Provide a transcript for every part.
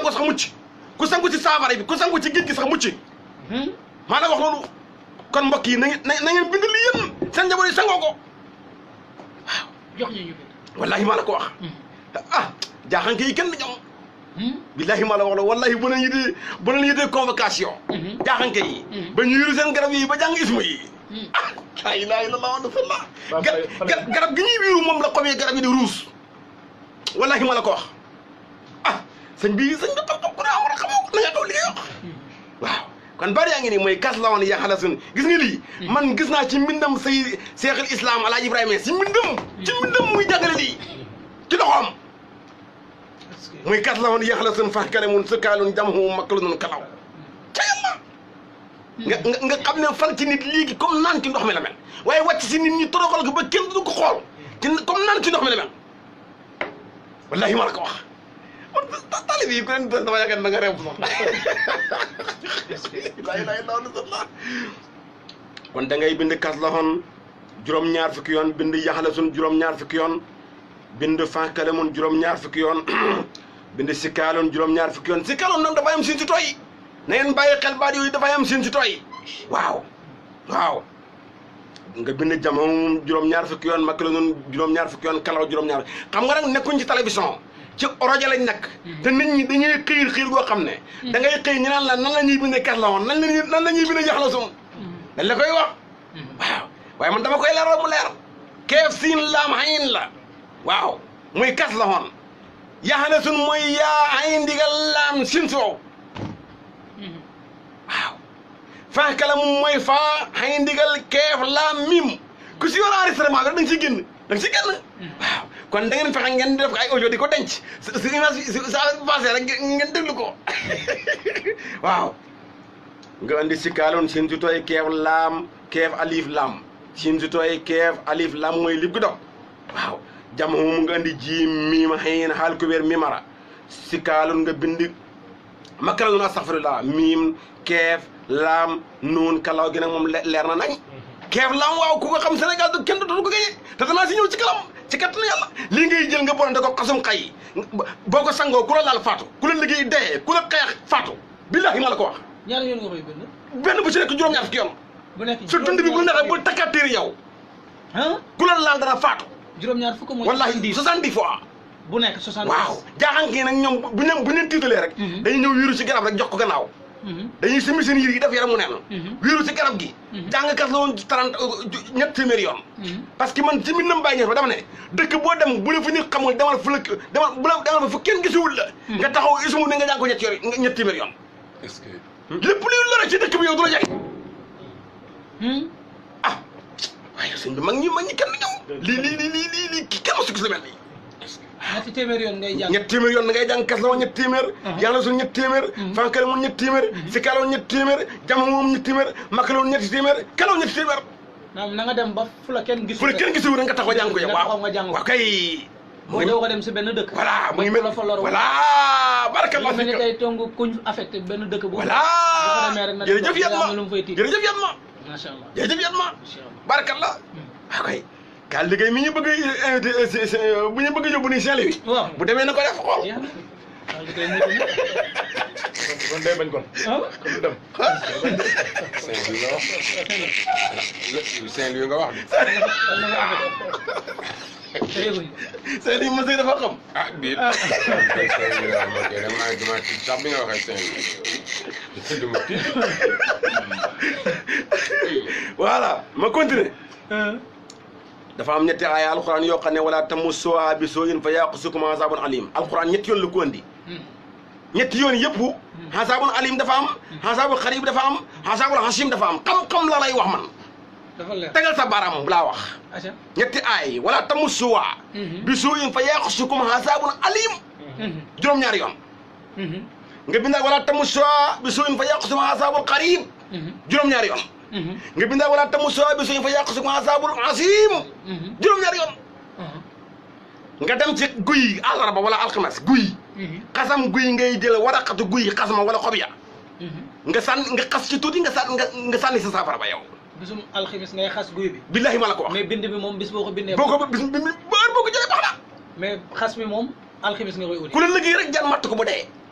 sangu sax mucc ku sangu ci saafara bi ku sangu ci géej gi sax mucc maa la wax loolu kon mbokk yi na ngeen na ngeen bind li yéen seen njaboot yi sangoo ko jox ñu ñu bind wallahi maa la ko wax ah jaaxanke yi kenn du ñoom billahi maa la wax la wallahi bu leen yitee bu leen yitee convocation jaaxanke yi ba ñu yuru seen garab yi ba jàng ismu yi ah laa ilaha illallah wa rasulullah Ba ga- fay- fay- ga- garab gi ñuy wiiru moom la xob yi garab yi di ruus wallahi ma la ko wax ah sëñ bi sëñ bi xam-xam ku ne amul xamoo ko na nga xaw li ngay wax waaw kon bari yaa ngi nii mooy kas la woon yaxala sun gis nga lii man gis naa ci mbindam say seexul islam alaaji ibrahima si mbindam ci mbindam muy jàngale lii ci loxoom est-ce que muy kas la woon yaxala sun fax kale mun sëkkaalun jamhu makkalu nun kalaw ca yàlla nga nga nga xam ne fal ci nit léegi comme naan ci ndox mi la mel waaye wàcc si nit ñi toroxal ko ba kenn du ko xool ci comme naan ci ndox mi la mel wallahi ma la ko wax man talib yi ku leen dama yaakaar da nga rew sax la ilaha illallah kon da ngay bind kas la woon juróom-ñaar fukki yoon bind yaxala sun juróom-ñaar fukki yoon bind fankale mun juróom-ñaar fukki yoon bind sikkaaloon juróom-ñaar fukki yoon sikkaaloon nag dafay am siin si tooy na ngeen bàyyi xel baat yooyu dafay am siin si tooy waaw waaw nga bind jamono juróom-ñaar fukki yoon makk la noonu juróom-ñaar fukki yoon kalaw juróom-ñaar xam nga nag nekkuñ ci télévision ci rajo lañ nekk te nit ñi dañuy xiir xiir goo xam ne da ngay xëy ñu naan la nan la ñuy bindee kas la woon nan la ñuy nan la ñuy bindee jax la sum dañ la koy wax waaw waaye man dama koy leeral mu leer keef siin laam xayin la waaw muy kas la woon yaxane sun mooy yaa xayin ndigal laam sin soow waaw faa kala moom mooy faa xayin ndigal keef laam mim ku si yor enregistrement bi rek da nga siy génn da nga siy génn waaw kon da ngeen fexe ngeen di def ko ay audio di ko denc su su image su sa passé rek ngeen déglu ko waaw nga andi si kaaloon sin su tooy keef laam keef alif laam sin su tooy keef alif laam mooy lib gu dog waaw jam moom nga andi ji miima xëyin xaal kubéer mimara si kaaloon nga bind makara nun astaghfirullah miim keef laam nuun kalaw gi nag moom le- leer na nañ keef laam waaw ku ko xam Sénégal du kenn dootu ko gañe te danaa si ñëw ci kalam ci kattanu yàlla lii ngay jël nga bonante ko xasum xay boo ko sangoo ku la laal faatu ku la liggéey dee ku la xeex faatu billahi ma la ko wax ñaar yoon nga koy bind benn bu ci nekk juróom-ñaar fukki yoon bu nekk su dund bi bu neexee bu takkaatee yow ah ku la laal dana faatu juróom-ñaar fukk mooy wallahi soixante-dix fois bu nekk soixante waaw jaaxaan kii nag ñoom bu ñu bu ñu leen tiitalee rek Mhm. dañuy ñëw wiiru ci garab rek jox ko gannaaw dañuy simi seen yir yi def yaram mu neen Mhm. wiiru ci garab gi Mhm. jàngkat la woon trente ñett téeméeri yoon parce que man ci min nam bàyyi ñeex ba dama ne dëkk boo dem bu la fu nit xamul demal fu la demal bu la demal fa fu kenn gisuwul la nga taxaw isumu ne nga jàng ko ñett yor ñett téeméeri yoon est-ce que lépp luy lore ci dëkk bi yow du la jege ah waaye sëñ bi mag ñi mag ñi kenn du ñëw lii lii lii lii lii lii ki kenn mosu gis lu mel nii ñetti téeméer yoon ngay jàng ñett téeméer yoon da ngay jàng kas la woon ñett téeméer yàlla suñu ñett téeméer fankale moom ñett téeméer si kala woon ñett téeméer jama moom ñett téeméer makkale woon ñetti téeméer kala woon ñetti téeméer naam na nga dem ba fu la kenn gisul fu la kenn gisuwul nga taxaw jàng ko yow nga taxaw waaw nga jàng ko waaw kay boo doo ko dem si benn dëkk voilà mu ngi ba mel la fa lor voilà barakallah mel ni fika tey tongu kuñ affecté benn dëkk bu voilà bu fa demee rek na jërëjëf dem yan ma am lu mu fay tiit jërëjëf yan ma macha allah jërëjëf yan ma macha allah barakallah waaw kay kaa liggéey mi ñu bëgg a invité si- si- bu ñu bëgg a yóbbu nii Saint-Louis waaw bu demee na ko def xool jeex na waaw li koy mutu na kon day bañ kon ah kon du dem Saint-Louis nga wax Saint-Louis nga wax de dal na nga affecté te yëguñ Saint-Louis ma sëy dafa xam ah biir Saint-Louis la ok dama dama tiit sax bi nga waxee Saint-Louis duma tiit voilà ma continuer ah dafa am ñetti aaya alquran yoo xam ne wala tamussuha bi su'in fa yaqusukum azabun alim alquran ñetti yoon la ko andi ñetti yoon yëpp azabun alim dafa am azabul xarib dafa am azabul hasim dafa am xam-xam la lay wax man dafa leer tegal sa baaraam bu laa wax aca ñetti aay wala tamussuha bi su'in fa yaqusukum azabun alim juróom-ñaari yoon nga bindaal wala tamussuha bi su'in fa yaqusukum azabul xarib juróom-ñaari yoon nga bindaal wala tamussuha bi su'in fa yaqusukum azabul hasim juróom-ñaari yoon nga dem ci guy àllarba wala alxames guy xasam guy ngay jël waraqatu guy xasma wala xob ya nga sànni nga xas ci tuuti nga sànni nga nga sànni sa saafara ba yow bisum alximis ngay xas guy bi billahi ma la ko wax mais bind bi moom bis boo ko bindee boo ko bis bi bër boo ko jëlee baax na mais xas bi moom alximis nga koy uti ku la liggéey rek jan matt ko bu dee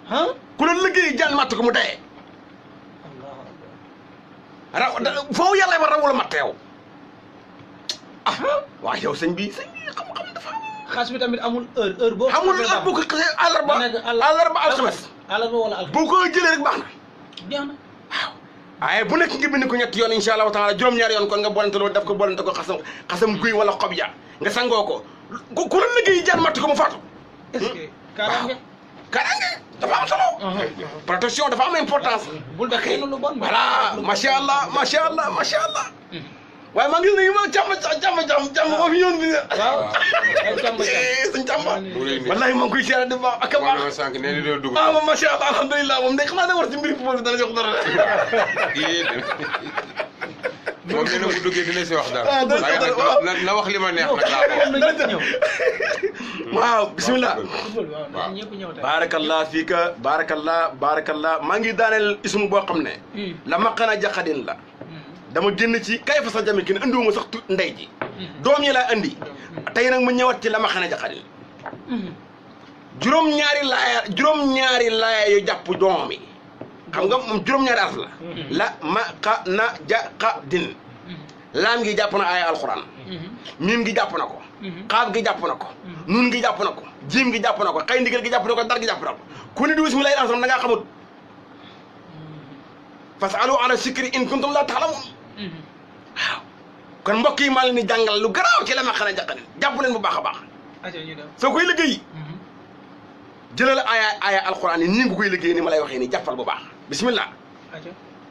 ah ku la liggéey jaan matt ko mu dee allahu akbar raw da- foofu yàlla ma rawula matt yow ah waaw yow sëñ bi sëñ bi xam-xam dafa am xaas bi tamit amul heure heure boo xamul ak bu ko xasee àllarba ba nekk àll- àllarba alxames àllarba wala alxames boo ko jëlee rek baax na jeex na waaye bu nekk nga bind ko ñetti yoon incha allahu taala juróom-ñaari yoon kon nga bolante loolu def ko bolante ko xasam xasam guy wala xob ya nga sangoo ko ku ku la liggéey jaan matt ko mu faatu est-ce que kaaraange kaaraange dafa am solo protection dafa am importance bul def kenn lu bon voilà macha allah macha allah macha allah waaye maa ngi gis ne ma càmm càmm càmm càmm moo fi ñëwoon bi waaw ay càmba càmb sëñ càmba mu lay nuyu. wallahi maa ngi koy seere di baax ak a wax na ma baax sànq nee na doo dugg. ah moom macha allah alhamdulilah moom de xanaa da war ci mbiri football bi dana jox dara kii moom nee na bu duggee dina si wax dara. Ah, dina si waaye wax nag dara, na na wax li ma neex nag laa ko wax. na ñëpp ñëw waaw bismillah football bi waaw na ñëpp ñëw tey baarakallah fii ka baarakallah baarakallah maa ngi daaneel ismu boo xam ne la maqana jaqadin la dama génn ci kay fa sa jami ki ne andiwuma sax tu ndey ji doom yi laa andi tey nag mu ñëwaat ci la maqana jaqadin juróom-ñaari laaya juróom-ñaari laaya yu jàpp doom yi xam nga moom juróom-ñaari araf la la maqana jaqadin laam gi jàpp na aaya alquran miim gi jàpp na ko xaaf gi jàpp na ko nun gi jàpp na ko jiim gi jàpp na ko xay ndigal gi jàpp na ko dar gi jàpp na ko ku ne di bismillahi rahmaan da ngaa xamut fasalu ala sikri in kuntum la taalamun waaw kon mbokk yi maa leen di jàngal lu garaaw ci la ma xana jàqane jàpp leen bu baax a baax aca ñu dem soo koy liggéey jëlal aaya aaya alquran yi nii nga koy liggéey ni ma lay waxee nii jàppal bu baax bismillah aca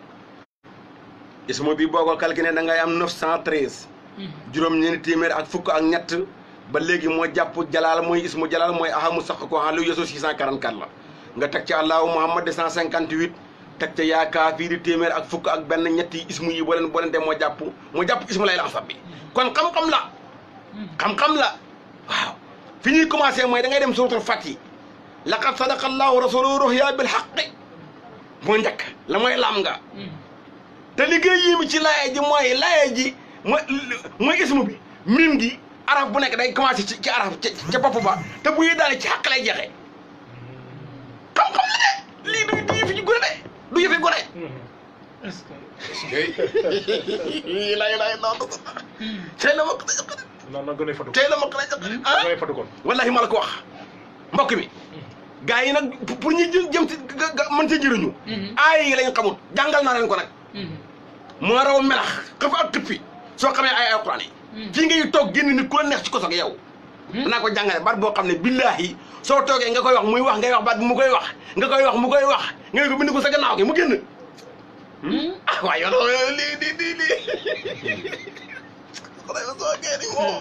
ismo bi boo ko calculé da ngay am 913 juróom-ñeenti téeméer ak fukk ak ñett ba léegi moo jàpp jalaal mooy ismu jalaal mooy ahamu sax ko xam lu yesu 644 la nga teg ci allahu muhammad 158 teg ca yaa kaafii di téeméer ak fukk ak benn ñetti ismu yi boo leen boo leen dem moo jàpp moo jàpp ismu lay lansab bi kon xam-xam la xam-xam la waaw fi ñuy commencé mooy da ngay dem suratul fati laqad sadaqa allahu rasuluhu ruhya bil haqqi moo njëkk la mooy lam nga te liggéey yi mi ci laaya ji mooy laaya ji mooy mooy ismu bi mim gi araf bu nekk day commencé ci ci araf ca ca bopp ba te bu yi daane ci xaq lay jeexee xam-xam la de lii du du yëfi gone de du yëfi gone est-ce que Hey, lay lay non tey la ma ko non non gën a fatu tey la ma ko ah gën a fatu kon wallahi ma la ko wax mbokk mi gars yi nag pour ñu jëm jëm ci ga ga mën ci jëriñu aay yi lañ xamut jàngal naa leen ko nag moo raw melax xëf ak xëppi soo xamee ay alquran yi fii ngay toog génn nit ku la neex ci koso gi yow danaa ko jàngale baat boo xam ne billaahi soo toogee nga koy wax muy wax ngay wax baat bi mu koy wax nga koy wax mu koy wax nga ko bind ko sa gannaaw gi mu génn ah waaye yow loolu lii lii lii lii xanaa yow soo génn moo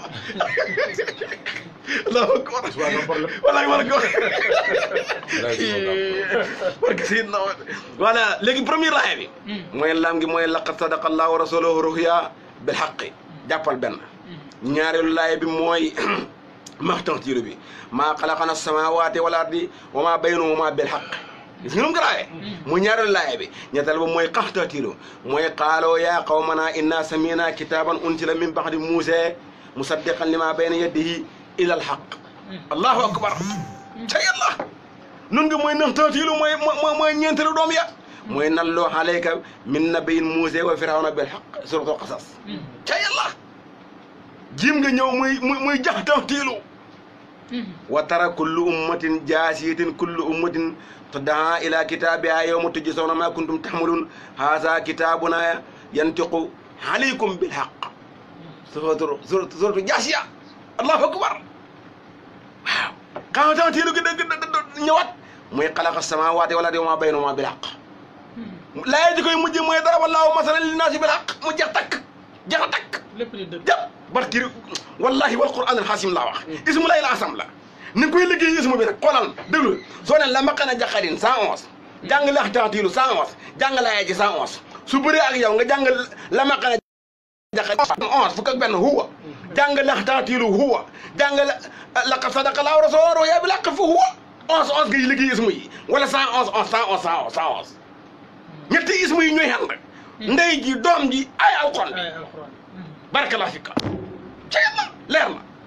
allahu akbar Ousmane am problème wallahi ma la ko Wallahi du ma gàmm. parce que si non voilà léegi premier laaya bi mooy laam gi mooy laqad sadaqa allahu rasuluhu ruhya bil haqqi jàppal benn ñaareelu laaya bi mooy maxtantiiru bi maa xalaqana samawati wal ardi wa ma baynahuma bil haqq gis nga nu mu garaawee mu ñaareelu laaya bi ñetteel ba mooy qaxtantiiru mooy qaaloo yaa qawmana inna samina kitaban unsila min baxdi muuse musaddiqan lima bayna yadihi ila al haqq allahu akbar ca yàlla nun nga mooy naxtaatiilu mooy mooy mooy ñeenteelu doom ya mooy nalloo alayka min nabiyin muuse wa firawna bil haqq suratul qasas ca yàlla jiim nga ñëw muy muy muy jaxtaatiilu wa tara kullu ummatin jaasiyatin kullu ummatin tuddaa ila kitaabiha yawma tujzawna ma kuntum tahmalun haza kitabuna yantiqu alaykum bil haqq suratu suratu suratu jaasiya allahu akbar waaw xaxtaatiilu gi dëgg dëgg ñëwaat muy xalaqa samaawaati wal ardi wa maa baynahumaa bil haqq laaya ji koy mujj mooy dara wallaahu masalan linnaasi bil haqq mu jeex takk jeex a takk lépp di dëgg jàpp barki wallahi wal qur'aan al xaasim laa wax ismu lay la asam la ni nga koy liggéey ismu bi nag xoolal déglu soo ne la maqana jaqarin 111 jàng laxtaatiilu 111 jàng laaya ji 111 su bëree ak yow nga jàng la maqana jaqarin 11 fukk ak benn huwa jàng laxtaatiilu huwa jàng la laqad sadaqa laahu rasuuluhu ru'yaa bil haqqi fa huwa 11 11 ngay liggéey ismu yi wala 111 11 111 111 111 ñetti ismu yi ñooy ànd ndey ji doom ji ay alxuraan bi ay alxuraan barakallahu fika ca yàlla leer na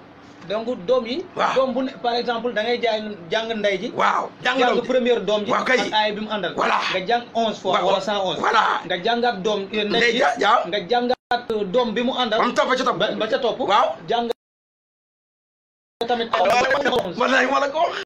donc doom yi Waaw. doom bu ne par exemple da ngay jaay jàng ndey ji waaw jàng jàng doom ji. première doom ji Waaw kay. ak aay bi mu àndal Voilà. nga jàng onze fois Waaw, wala waaw. cent onze Voilà. nga jàngaat doom eh, ndey Ndey ji ja- ja. nga jàngaat euh, doom bi mu àndal ba mu topp ca topp. ba ba ca topp waaw. jàng tamit ma la ma la ko wax.